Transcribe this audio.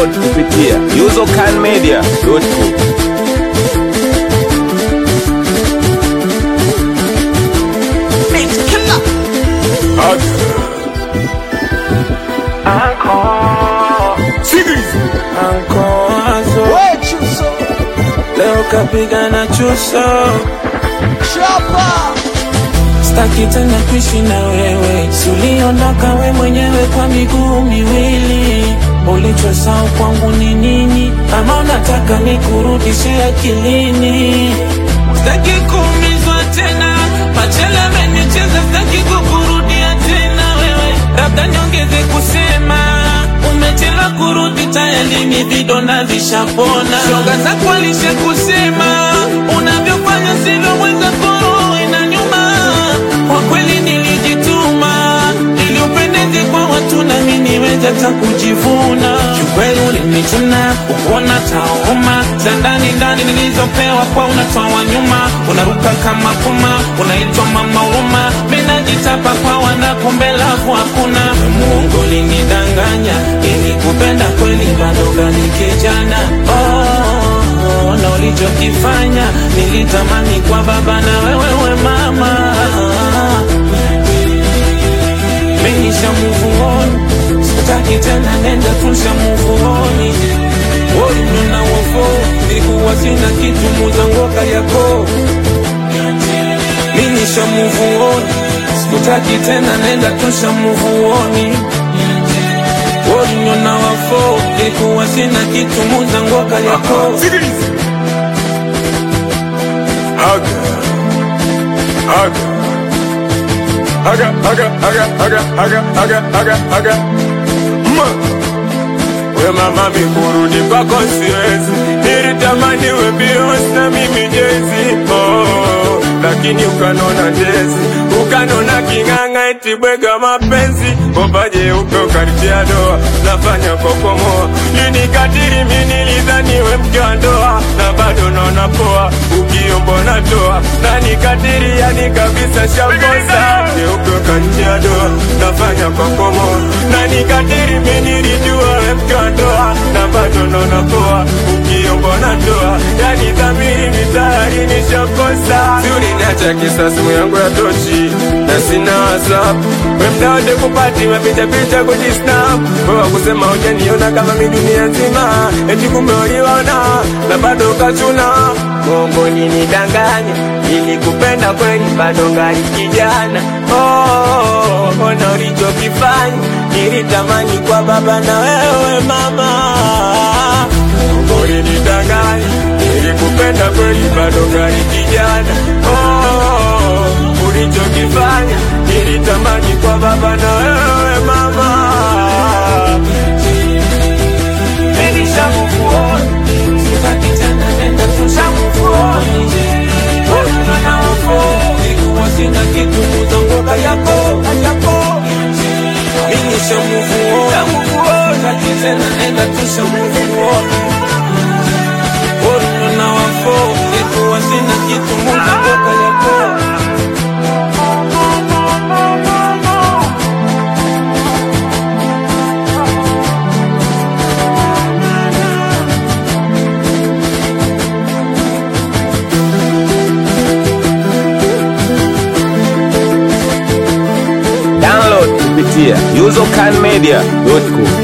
Download kupitia usercanmedia.com. Ankoazo leo kapiga na chuso, staki tena kuishi na wewe, suliondoka we mwenyewe kwa miguu miwili. Ulichosahau kwangu ni nini? Ama unataka nikurudishe akilini? Staki kuumizwa tena, machele amenicheza, staki kukurudia tena wewe, labda niongeze kusema umechelewa kurudi, tayari ni vidonda vishapona. Shoga zako alisha kusema unavyofanya sivyo, mwenza koro ina nyuma. Kwa kweli nilijituma ili upendeze kwa watu, nami niweze hata kujivuna. Kiukweli ulinichuna ukuona tauma za ndani ndani nilizopewa kwa unatoa wa nyuma, unaruka kama puma, unaitwa mama huruma. Mimi najitapa kwa wanakumbe lafu hakuna. Mungu ulinidanganya ili kupenda kweli, bado gani kijana oh, na ulichokifanya nilitamani kwa baba na wewe we mama Menisha move on Sitaki tena nenda tusha move on Woi nuna wofo Nilikuwa sina kitu muzangoka yako Menisha move on Sikutaki tena nenda tusha move on Woi nuna wofo Nilikuwa sina kitu muzangoka yako Aga, aga, aga, aga, aga, aga, aga, aga. Ma. We mama mikurudi kwako siwezi, nilitamani we Beyonce na mimi Jay-Z. Oh, lakini ukanona jezi, ukanona king'ang'a eti bwega mapenzi, kopaje upe ukaritia doa, nafanya kokomoa, linikatiri mi nilidhani we mke wa ndoa, na bado naona poa, ukiombo natoa, na nikatiri yani kabisa shakosa, geupe ukanitia doa, nafanya kokomoa, na nikatiri mi nilijua we mke wa ndoa, na bado naona poa, ukiombo natoa, yani dhamiri mitayari nishakosa, si uliniacha kisa simu yangu ya tochi na sina whatsapp we mda wote kupati mapicha picha kujisnap wewe kusema hujaniona kama mi dunia nzima eti kumbe uliona na bado ukachuna Mungu nidanganya ili kupenda kweli bado ngali kijana oh, ona ulichokifanya nilitamani kwa baba na wewe mama Mungu ulinidanganya ili kupenda kweli bado ngali kijana oh, ulichokifanya nilitamani kwa baba na wewe mama Menisha move on Sitaki tena nenda tusha move on Woi nuna wofo Nilikuwa sina kitu muzangoka yako yako Menisha move on Sitaki tena nenda tusha move on Woi nuna wofo Nilikuwa sina kitu muzangoka yako Download kupitia usercanmedia.com.